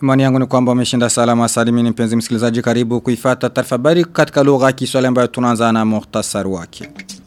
Imani yangu ni kwamba umeshinda salama salimini mpenzi msikilizaji karibu kuifata taarifa habari katika lugha ya Kiswahili ambayo tunaanza na muhtasari wake.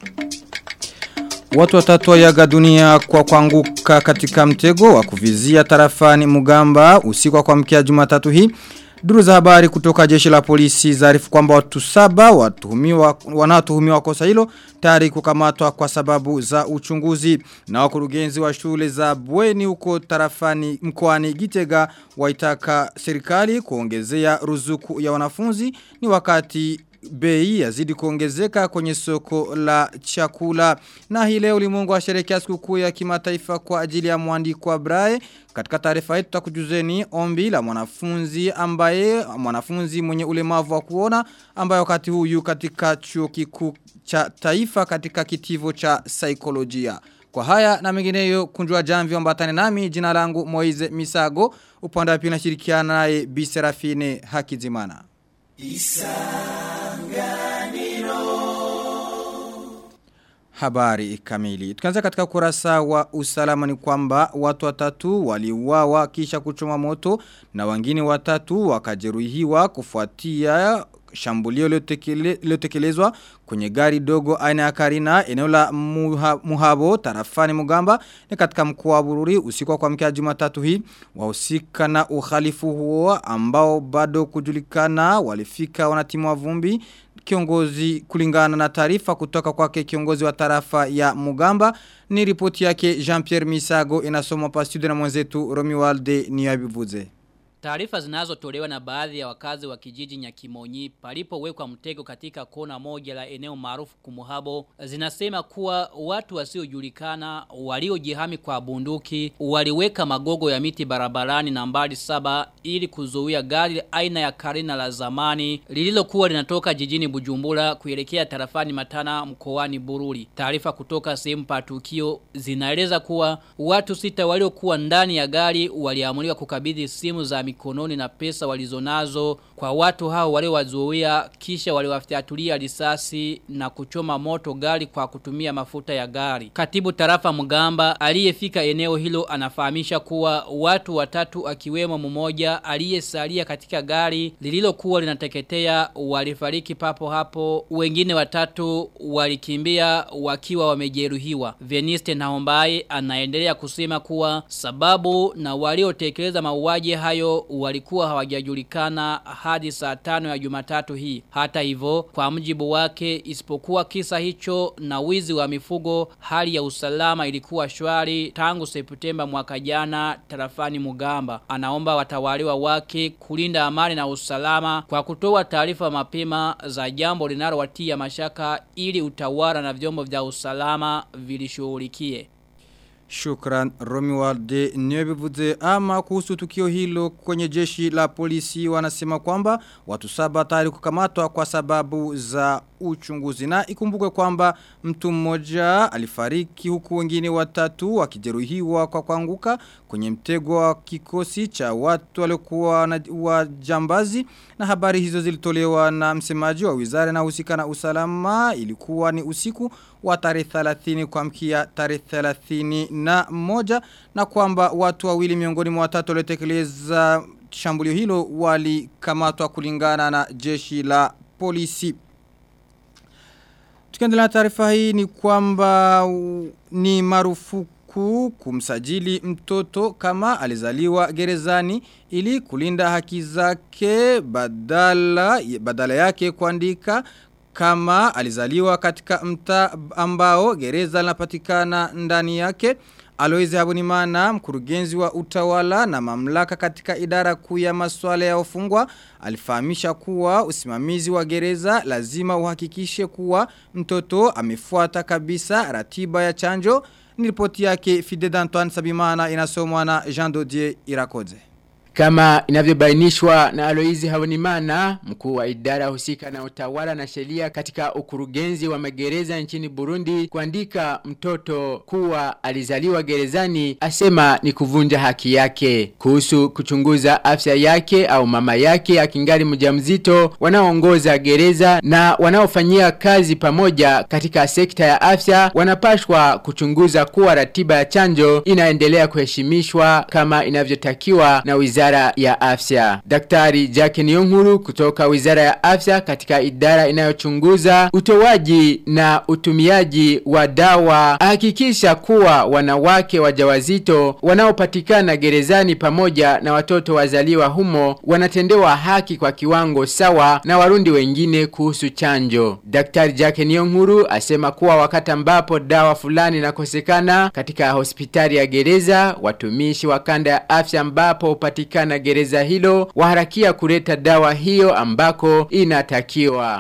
Watu watatu wayaga dunia kwa kuanguka katika mtego wa kuvizia tarafani Mugamba usiku wa kuamkia Jumatatu hii. Duru za habari kutoka jeshi la polisi zaarifu kwamba watu saba watuhumiwa wanaotuhumiwa kosa hilo tayari kukamatwa kwa sababu za uchunguzi na wakurugenzi wa shule za bweni huko tarafani mkoani Gitega waitaka serikali kuongezea ruzuku ya wanafunzi ni wakati bei yazidi kuongezeka kwenye soko la chakula. Na hii leo ulimwengu washerehekea sikukuu ya kimataifa kwa ajili ya mwandiko wa Braille. Katika taarifa yetu tutakujuzeni ombi la mwanafunzi ambaye mwanafunzi mwenye ulemavu wa kuona ambaye wakati huyu katika chuo kikuu cha taifa katika kitivo cha saikolojia. Kwa haya na mengineyo kunjua jamvi ambatane nami jina langu Moize Misago upande wa pili nashirikiana naye Bi Serafine Hakizimana. Habari kamili. Tukianza katika kurasa wa usalama ni kwamba watu watatu waliuawa kisha kuchoma moto na wengine watatu wakajeruhiwa kufuatia shambulio liliotekelezwa kwenye gari dogo aina ya Karina eneo la muha, Muhabo tarafani Mugamba ni katika mkoa wa Bururi usiku wa kuamkia Jumatatu hii wahusika na uhalifu huo ambao bado kujulikana walifika wanatimwa vumbi kiongozi kulingana na taarifa kutoka kwake kiongozi wa tarafa ya Mugamba ni ripoti yake Jean-Pierre Misago inasomwa pa studio na mwenzetu Romualde Niyabivuze. Taarifa zinazotolewa na baadhi ya wakazi wa kijiji Nyakimonyi palipowekwa mtego katika kona moja la eneo maarufu Kumuhabo zinasema kuwa watu wasiojulikana waliojihami kwa bunduki waliweka magogo ya miti barabarani nambari saba ili kuzuia gari aina ya Karina la zamani lililokuwa linatoka jijini Bujumbura kuelekea tarafani Matana mkoani Bururi. Taarifa kutoka sehemu pa tukio zinaeleza kuwa watu sita waliokuwa ndani ya gari waliamuliwa kukabidhi simu za mikononi na pesa walizonazo kwa watu hao waliowazuia kisha waliwafyatulia risasi na kuchoma moto gari kwa kutumia mafuta ya gari. Katibu tarafa Mugamba aliyefika eneo hilo anafahamisha kuwa watu watatu akiwemo mmoja aliyesalia katika gari lililokuwa linateketea walifariki papo hapo wengine watatu walikimbia wakiwa wamejeruhiwa. Veniste Naombaye anaendelea kusema kuwa sababu na waliotekeleza mauaji hayo walikuwa hawajajulikana hadi saa tano ya jumatatu hii. Hata hivyo, kwa mjibu wake, isipokuwa kisa hicho na wizi wa mifugo, hali ya usalama ilikuwa shwari tangu Septemba mwaka jana tarafani Mugamba. Anaomba watawaliwa wake kulinda amani na usalama kwa kutoa taarifa mapema za jambo linalowatia mashaka ili utawala na vyombo vya usalama vilishughulikie. Shukran Romualde Nyebivuze ama kuhusu tukio hilo kwenye jeshi la polisi wanasema kwamba watu saba tayari kukamatwa kwa sababu za uchunguzi na ikumbuke kwamba mtu mmoja alifariki huku wengine watatu wakijeruhiwa kwa kuanguka kwenye mtego wa kikosi cha watu waliokuwa na wajambazi na habari hizo zilitolewa na msemaji wa wizara na husika na usalama ilikuwa ni usiku wa tarehe 30 kwa mkia tarehe 30 na moja na kwamba watu wawili miongoni mwa watatu waliotekeleza shambulio hilo walikamatwa kulingana na jeshi la polisi. Tukiendelea na taarifa hii ni kwamba ni marufuku kumsajili mtoto kama alizaliwa gerezani ili kulinda haki zake badala badala yake kuandika kama alizaliwa katika mta ambao gereza linapatikana ndani yake Aloize Habunimana, mkurugenzi wa utawala na mamlaka katika idara kuu ya masuala ya ufungwa, alifahamisha kuwa usimamizi wa gereza lazima uhakikishe kuwa mtoto amefuata kabisa ratiba ya chanjo. Ni ripoti yake Fide Antoine Sabimana inasomwa na Jean Dodier Irakoze. Kama inavyobainishwa na Aloizi Haunimana, mkuu wa idara husika na utawala na sheria katika ukurugenzi wa magereza nchini Burundi, kuandika mtoto kuwa alizaliwa gerezani asema ni kuvunja haki yake. Kuhusu kuchunguza afya yake au mama yake akingali mjamzito, wanaoongoza gereza na wanaofanyia kazi pamoja katika sekta ya afya wanapashwa kuchunguza kuwa ratiba ya chanjo inaendelea kuheshimishwa kama inavyotakiwa na wizara Wizara ya Afya. Daktari Jack Niyonkuru kutoka Wizara ya Afya katika idara inayochunguza utoaji na utumiaji wa dawa hakikisha kuwa wanawake wajawazito wanaopatikana gerezani pamoja na watoto wazaliwa humo wanatendewa haki kwa kiwango sawa na warundi wengine kuhusu chanjo. Daktari Jack Niyonkuru asema kuwa wakati ambapo dawa fulani inakosekana katika hospitali ya gereza watumishi wa kanda ya afya ambapo upatikana gereza hilo waharakia kuleta dawa hiyo ambako inatakiwa.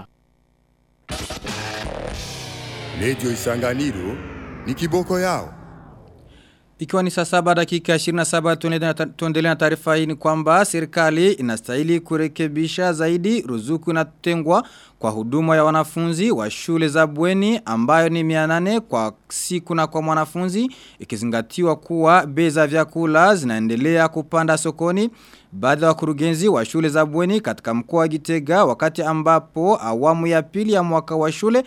Lejo Isanganiro ni kiboko yao. Ikiwa ni saa saba dakika 27 tuendelea na taarifa hii ni kwamba serikali inastahili kurekebisha zaidi ruzuku inatengwa kwa huduma ya wanafunzi wa shule za bweni ambayo ni 800 kwa siku na kwa mwanafunzi ikizingatiwa kuwa bei za vyakula zinaendelea kupanda sokoni baadhi ya wakurugenzi wa shule za bweni katika mkoa wa Gitega wakati ambapo awamu ya pili ya mwaka wa shule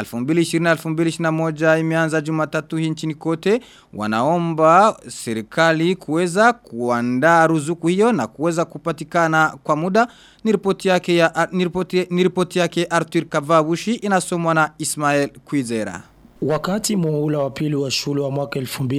2020-2021 imeanza Jumatatu hii nchini kote wanaomba serikali kuweza kuandaa ruzuku hiyo na kuweza kupatikana kwa muda ni ripoti yake ya ni ripoti ni ripoti yake Arthur Kavabushi inasomwa na Ismail Kwizera Wakati muhula wa pili wa shule wa mwaka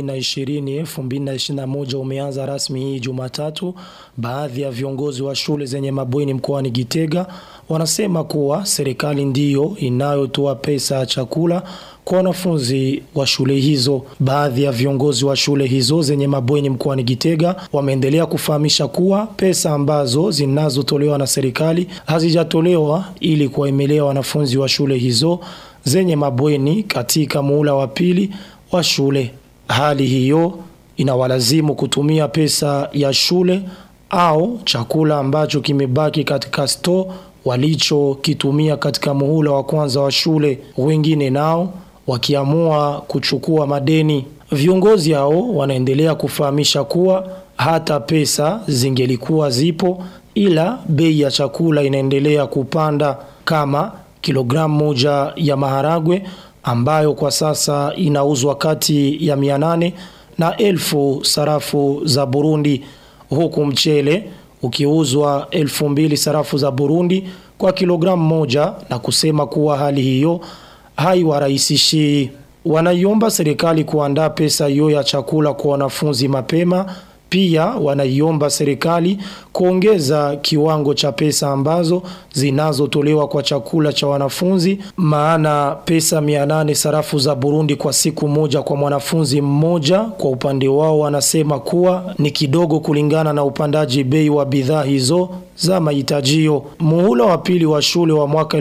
2020-2021 umeanza rasmi hii Jumatatu, baadhi ya viongozi wa shule zenye mabweni mkoani Gitega wanasema kuwa serikali ndiyo inayotoa pesa ya chakula kwa wanafunzi wa shule hizo. Baadhi ya viongozi wa shule hizo zenye mabweni mkoani Gitega wameendelea kufahamisha kuwa pesa ambazo zinazotolewa na serikali hazijatolewa ili kuwaemelea wanafunzi wa shule hizo zenye mabweni katika muula wa pili wa shule. Hali hiyo inawalazimu kutumia pesa ya shule au chakula ambacho kimebaki katika store walichokitumia katika muhula wa kwanza wa shule. Wengine nao wakiamua kuchukua madeni. Viongozi hao wanaendelea kufahamisha kuwa hata pesa zingelikuwa zipo ila bei ya chakula inaendelea kupanda kama kilogramu moja ya maharagwe ambayo kwa sasa inauzwa kati ya 800 na elfu sarafu za Burundi huku mchele ukiuzwa elfu mbili sarafu za Burundi kwa kilogramu moja na kusema kuwa hali hiyo haiwarahisishii. Wanaiomba serikali kuandaa pesa hiyo ya chakula kwa wanafunzi mapema pia wanaiomba serikali kuongeza kiwango cha pesa ambazo zinazotolewa kwa chakula cha wanafunzi maana pesa 800 sarafu za Burundi kwa siku moja kwa mwanafunzi mmoja kwa upande wao wanasema kuwa ni kidogo kulingana na upandaji bei wa bidhaa hizo za mahitajio. Muhula wa pili wa shule wa mwaka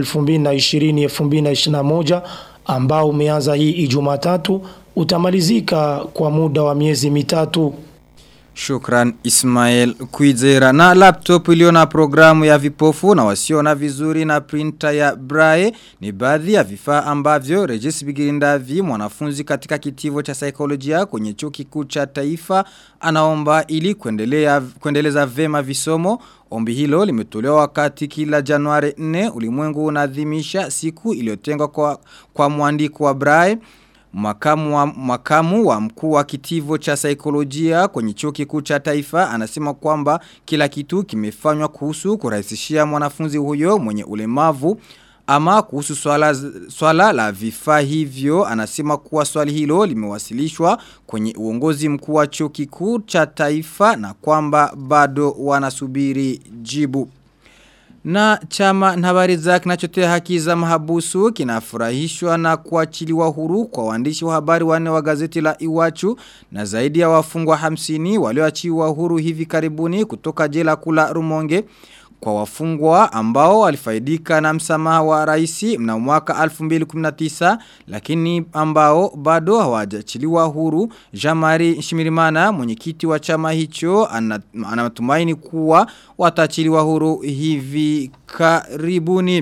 2020-2021 ambao umeanza hii Ijumatatu utamalizika kwa muda wa miezi mitatu. Shukran Ismail Kwizera na laptop iliyo na programu ya vipofu na wasiona vizuri na printer ya Braille ni baadhi ya vifaa ambavyo Regis Bigirindavi mwanafunzi katika kitivo cha saikolojia kwenye chuo kikuu cha taifa anaomba ili kuendelea kuendeleza vema visomo Ombi hilo limetolewa wakati kila Januari 4 ulimwengu unaadhimisha siku iliyotengwa kwa, kwa mwandiko wa Braille Makamu wa, makamu wa mkuu wa kitivo cha saikolojia kwenye chuo kikuu cha taifa anasema kwamba kila kitu kimefanywa kuhusu kurahisishia mwanafunzi huyo mwenye ulemavu ama kuhusu swala, swala la vifaa hivyo anasema kuwa swali hilo limewasilishwa kwenye uongozi mkuu wa chuo kikuu cha taifa na kwamba bado wanasubiri jibu. Na chama na habari za kinachotea haki za mahabusu kinafurahishwa na kuachiliwa huru kwa waandishi wa habari wanne wa gazeti la Iwachu na zaidi ya wafungwa hamsini walioachiwa huru hivi karibuni kutoka jela kula Rumonge kwa wafungwa ambao walifaidika na msamaha wa raisi mna mwaka 2019 lakini ambao bado hawajachiliwa huru Jamari Shimirimana mwenyekiti wa chama hicho anatumaini kuwa watachiliwa huru hivi karibuni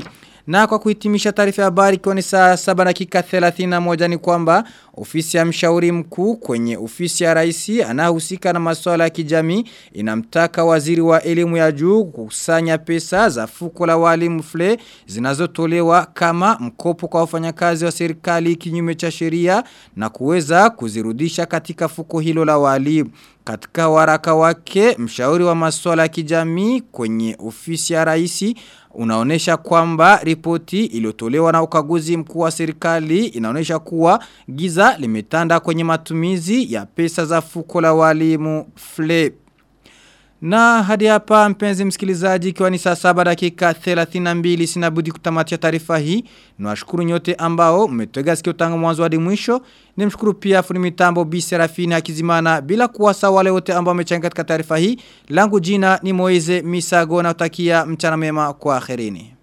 Na kwa kuhitimisha taarifa ya habari kwa ni saa 7 dakika 31 ni kwamba ofisi ya mshauri mkuu kwenye ofisi ya raisi anahusika na masuala ya kijamii inamtaka waziri wa elimu ya juu kukusanya pesa za fuko la walimu fle zinazotolewa kama mkopo kwa wafanyakazi wa serikali kinyume cha sheria na kuweza kuzirudisha katika fuko hilo la walimu. Katika waraka wake, mshauri wa masuala ya kijamii kwenye ofisi ya raisi unaonesha kwamba ripoti iliyotolewa na ukaguzi mkuu wa serikali inaonesha kuwa giza limetanda kwenye matumizi ya pesa za fuko la walimu FLEP. Na hadi hapa mpenzi msikilizaji ikiwa ni saa saba dakika 32 sinabudi kutamatia taarifa hii. Nwashukuru nyote ambao mmetega sikio tangu mwanzo hadi mwisho. Nimshukuru pia fundi mitambo Bi Serafina Akizimana bila kuwasa wale wote ambao wamechangia katika taarifa hii. Langu jina ni Moize Misago na utakia mchana mema kwa akhirini.